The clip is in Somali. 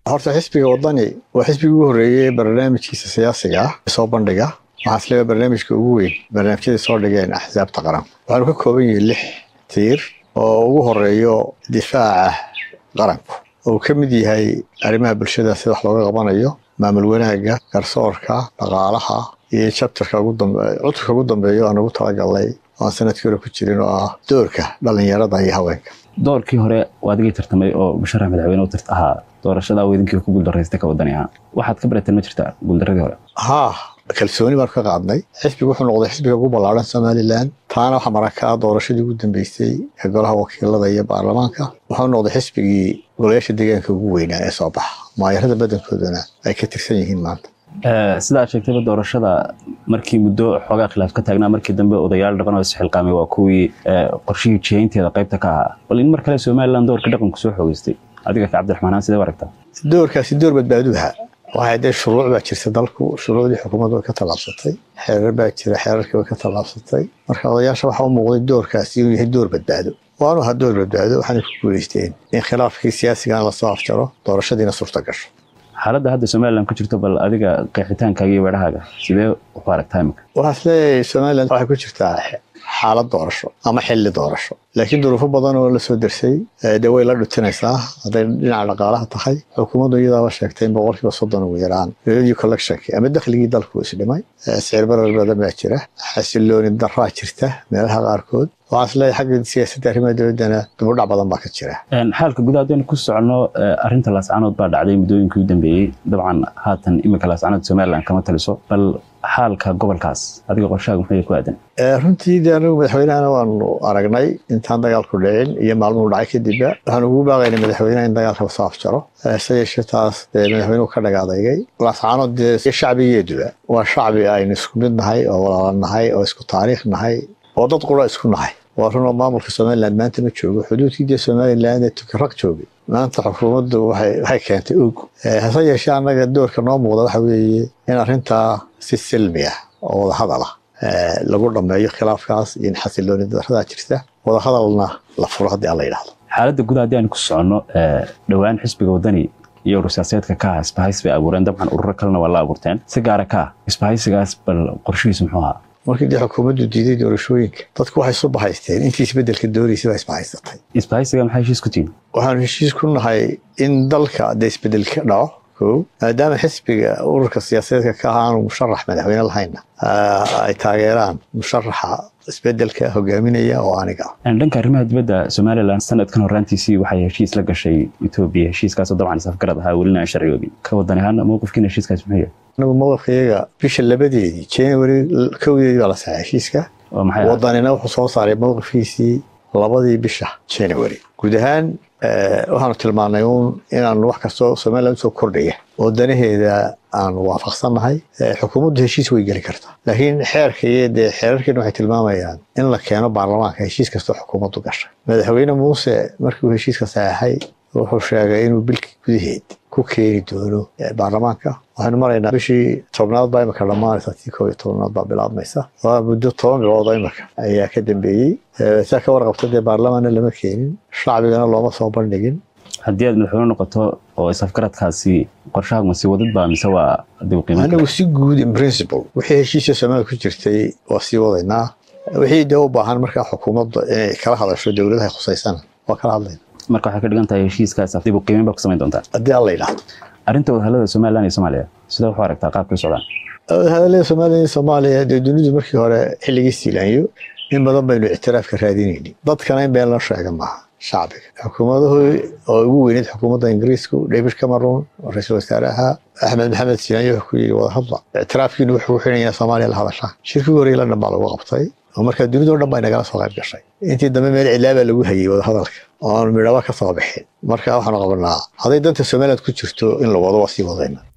horta xisbiga wadani waa xisbigii ugu horreeyey barnaamijkiisa siyaasiga ah soo bandhiga waxaa isleeya barnaamijka ugu weyn barnaamijyadii soo dhigeen axsaabta qaran waxaanu ka kooban yihiin lix tiir oo ugu horeeyo difaaca qaranku oo ka mid yahay arrimaha bulshada sida wax looga qabanayo maamul wanaagga garsoorka dhaqaalaha iyo jabtarka cudurka ugu dambeeyo aan ugu talagalnay aan sanadkii hore ku jirin oo ah doorka dhallinyarada iyo haweenka doorkii hore waa adigii tartamay oo musharax madaxweyne u tirt ahaa doorashada weydinkii ku guuldarraystay ka wadani ahaan waxaad ka barateen ma jirtaa guuldaradii hore haa kalsooni baanu ka qaadnay xisbigu wuxuu noqday xisbiga ugu ballaaran somalilan taana waxaa maraka ah doorashadii ugu dambeysay ee golaha wakiilada iyo baarlamaanka wuxuu noqday xisbigii golayaasha deegaanka ugu weynaa ee soo baxa maayarada badankoodana ay ka tirsan yihiin maanta sida aad sheegtayba doorashada markii muddo xoogaa khilaaf ka taagnaa markii dambe odayaal dhaqan oo isxilqaamay waa kuwii qorshihii jihaynteeda qaybta ka ahaa bal in mar kale somalilan doorka dhaqanku soo xoogeystay adiga ka cabdiraxmaanaan sidee u aragtaa doorkaasi door badbaaduha waxay dee shuruuc baa jirta dalku shuruucdii xukuumaddu way ka tallaabsatay xeerar baa jira xeerarkii way ka tallaabsatay marka odayaasha waxaa u muuqday doorkaasi inuu yahay door badbaado waanu ahaa door badbaado waxaanay ku guulaysteen in khilaafkii siyaasigana lasoo afjaro doorashadiina suurta gasho xaaladda hadda somalilan ku jirto bal adiga qeexitaankaaga iyo weerahaaga sidee u aragtaa imika waxaa isleeyahay somalilan waxay ku jirtaa xaalad doorasho ama xilli doorasho laakiin duruufo badan oo la soo dersay dee way la dhutinaysaa hadday dhinaca dhaqaalaha tahay xukuumaddu iyadaaba sheegtay in boqolkiiba soddon ugu yaraan revenue collectionki ama dakhligii dalku isdhimay sicir barar badan baa jira xasilooni daraa jirta meelaha qaarkood waxaa isleeyahay xagga siyaasadda arrimaha dowladdana dubudhac badan baa ka jira xaalka guud haddaynu ku socono arrinta laascanood baa dhacday muddooyinkii u dambeeyey dabcan haatan iminka laascanood somalilan kama taliso bal xaalka gobolkaas adiga qorshaaga muxuu ku aadan runtii de anigu madaxweynehana waanu aragnay intaan dagaalku dhicin iyo maalmuhu dhacay kadibba waxaanu ugu baaqaynay madaxweyneha in dagaalka soo afjaro se yeeshee taas dee madaxweynuhu ka dhagaadaygay laascanood dee shacbigeeduba waa shacbi aynu isku mid nahay oo walaalan nahay oo isku taariikh nahay oo dad qura isku nahay waa runoo maamulka somalilan maanta ma joogo xuduudkii dee somalilan ee tukaraq joogay maanta xukuumaddu waxay keentay og hase yeeshee annaga doorka noo muuqda waxa weeye in arrintaa si silmi ah oo wadahadal ah lagu dhammeeyo khilaafkaas iyo in xasilooni daradaa jirta wadahadalna la furo haddii aan la yidhahdo xaaladda guud haddii aan ku soconno dhowaan xisbiga wadani iyo urur siyaasadeedka ka ah isbahays bay abuureen dabcan ururo kalena waa la abuurteen si gaara ka ah isbahaysigaas bal qorshihiisu muxuu ahaa markii dee xukuumaddu diiday doorashooyinka dadku waxay isu bahaysteen intii isbeddelka doonaysa baa isbahaysatay isbahaysiga maxay heshiis ku tihiin waxaanu heshiis ku nahay in dalka dee isbeddel ka dhaco ko maadaama xisbiga ururka siyaasadeedka ka ah aanu musharax madaxweyne lahayna ay taageeraan musharaxa isbedelka hogaaminaya oo aniga dhanka arrimaha dibadda somalilan sanadkan horaantiisii waxay heshiis la gashay etoobiya heshiiskaasoo dabcan isafgarad ahaa welina aan sharciyoobin ka wadan ahaan mowqifkiina heshiiskaas muxuu yahay anagu mowqifkayaga bisha labadeedii january kowdeedii baa la saxay heshiiska wadanina wuxuu soo saaray mowqifkiisii labadii bisha january guud ahaan waxaanu tilmaanay uun inaanu wax kastoo somalilan usoo kordhaya oo danaheeda aanu waafaqsannahay xukuumaddu heshiis way geli kartaa laakiin xeerka iyo dee xeerarkeena waxay tilmaamayaan in la keeno baarlamaanka heshiis kastoo xukuumaddu gashay madaxweyne muuse markiiuu heshiiska saxeexay wuxuu sheegay inuu bilkii gudaheed ku keeni doono baarlamaanka waxaynu maraynaa bishii tobnaad baa imika dhammaanaysa tii koob iyo tobnaad baa bilaabmaysa waa muddo toban bilood oo imika ayaa ka dambeeyey saa ka warqabta dee baarlamaanna lama keenin shacbigana looma soo bandhigin haddii aad madaxweyne noqoto oo isafgaradkaasi qorshahagma sii wadid baa mise waa dib qiimayn anigu si guud in principle wixii heshiisya soomaalia ku jirtay waa sii wadaynaa wixii dee u baahan markaa xukuumadda inay kala hadasho dowladaha khusaysana waa kala hadlayna marka waxay ka dhigan tahay heshiiskaas dib u qiimayn baa ku samayn doontaa haddii aan la yidhaahdo arrinta wadahallada somalilan iyo soomaaliya sidee waxu aragtaa qaabka u socdaan wadahadallada somalilan iyo soomaaliya dee dunidu markii hore xilligii siilaanyo in badan baynu ictiraafka raadinaynin dadkana in been la sheega maaha shacbiga xukuumaduhu oo ugu weyneyd xukuumadda ingiriisku david cameron oo ra-iisul wasaare ahaa axmed maxamed siilaanyo wuxuu ku yidhi wadahadla ictiraafkiinu wuxuu ku xidhan yahay soomaaliya la hadashaan shirkii horey london baa lagu qabtay oo markaa dunidao dhan baa nagala soo qayb gashay intii dambe meel cilaabaa lagu hayay wadahadalka oo aan midhaba ka soo bixin marka waxaanu qabanaa hadday danta somaliland ku jirto in la wado waa sii wadayna